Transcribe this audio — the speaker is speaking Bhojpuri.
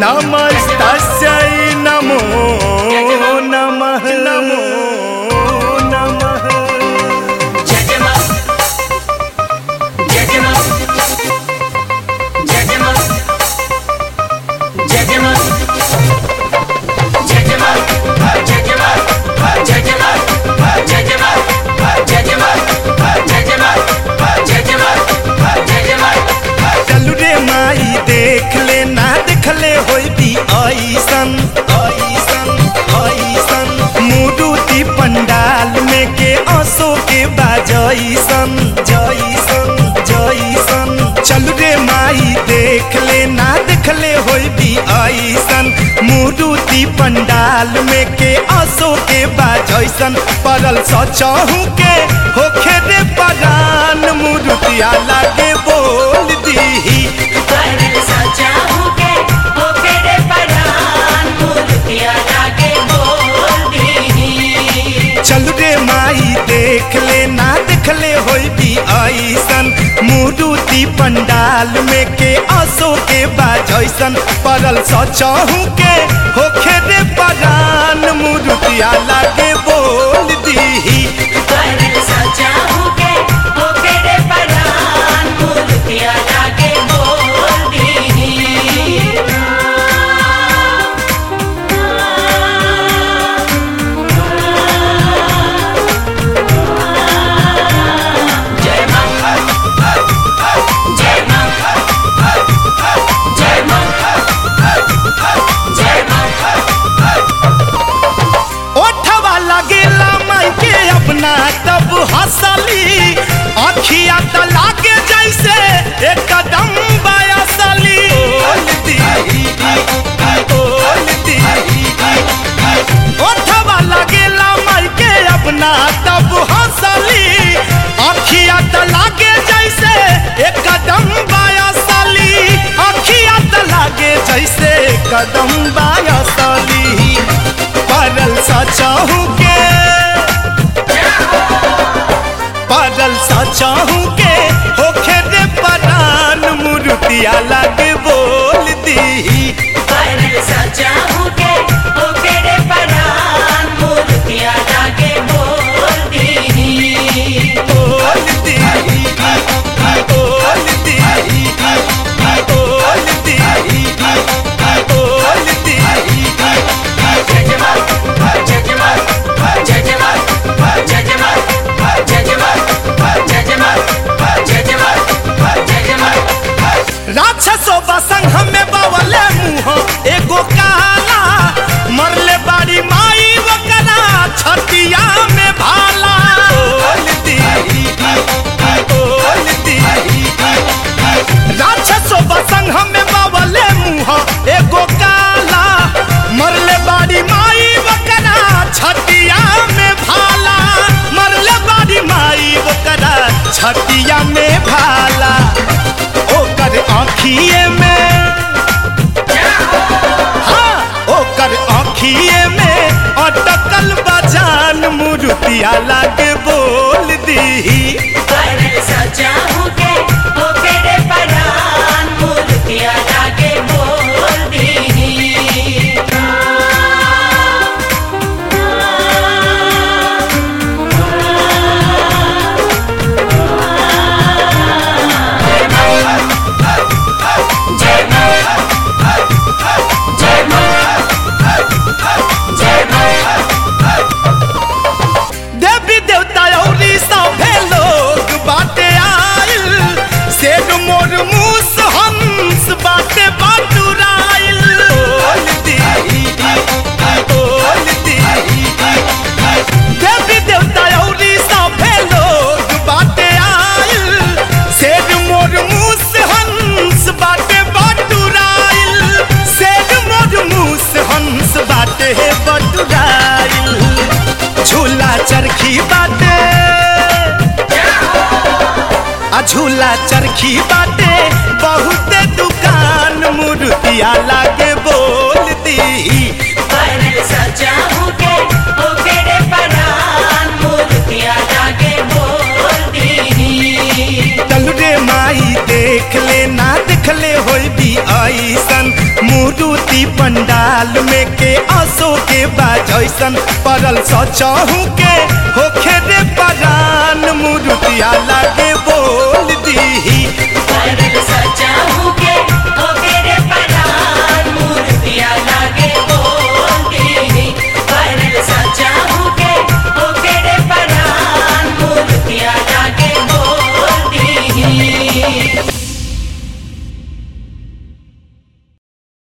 नमस्तस्यै नमो नमः नमो नमः जजमा जजमा जजमा जजमा जजमा जजमा जजमा जजमा जजमा जजमा जजमा जजमा चलू रे माई देख ले ना देख ले होई भी ऐसन ऐसन ऐसन मुरुति पंडाल में के असो के बाजैसन जैसन जैसन चलू रे माई देख ले ना देख ले होई भी ऐसन मुरुति पंडाल में के असो के बाजैसन परल सचहू के होखे रे परान मुरुतिया लागे बोल दीही परल सजा होके होके रे परान मूर्तिया लागे बोल दी चल रे माई देख ले ना देख ले होई भी ऐसन मुरुति पंडाल में के असो के बाजैसन परल सचहू के होखे रे परान मुरुतिया लागे बोल दीही परल सजा होके होके रे परान मूर्तिया लागे बोल दी जय मां जय मां जय मां जय मां ओठवा लगेला माई के अपना तब हंसली अखिया त लागे जैसे एक कदम बयसली ओठवा लगेला माई के अपना तब हंसली अखिया त लागे जैसे एक कदम बयसली अखिया त लागे जैसे एक कदम बयसली परल सचाहू के परल सचाहू के होखे रे परान मुरुतिया लागे बोल दी परल सजा होके होके रे परान मूर्तिया लागे बोल दी बोल दी बोल दी बोल दी बोल दी जजमा जजमा जजमा जजमा जजमा जजमा जजमा जजमा राक्षसो बसंग हमें बवले मुंह एगो काला मरले बाड़ी माई वकरा छतिया में भाला बोल दी बोल दी राक्षसो बसंग हमें बवले मुंह एगो काला मरले बाड़ी माई वकरा छतिया में भाला मरले बाड़ी माई वकरा छतिया में भाला ओकर आँखिए में हाँ ओकर आँखिए में अटकल बजान मुरुतिया लागे बोल दी परल सजा होके होके रे परान मूर्तिया लागे बोल दी जय मां जय मां जय मां देवी देवता औरी सभे लोग बाटे आइल सेठ मोर मूस हंस बाटे बाटुराइल बोल दी बोल दी देवी देवता औरी सभे लोग बाटे आइल सेठ मोर मूस हंस बाटे बाटुराइल सेठ मोर मूस हंस बाटे बटुराइल झूला चरखी बाटे आ झूला चरखी बाटे बहुते दुकान मुरुतिया लागे बोल दी परल सजा होके होके रे परान मूर्तिया लागे बोल दी चल रे माई देख ले ना देख ले होई भी ऐसन मूर्ति पंडाल में के असो के बाजैसन परल सचहू के होखे रे परान मूर्तिया लागे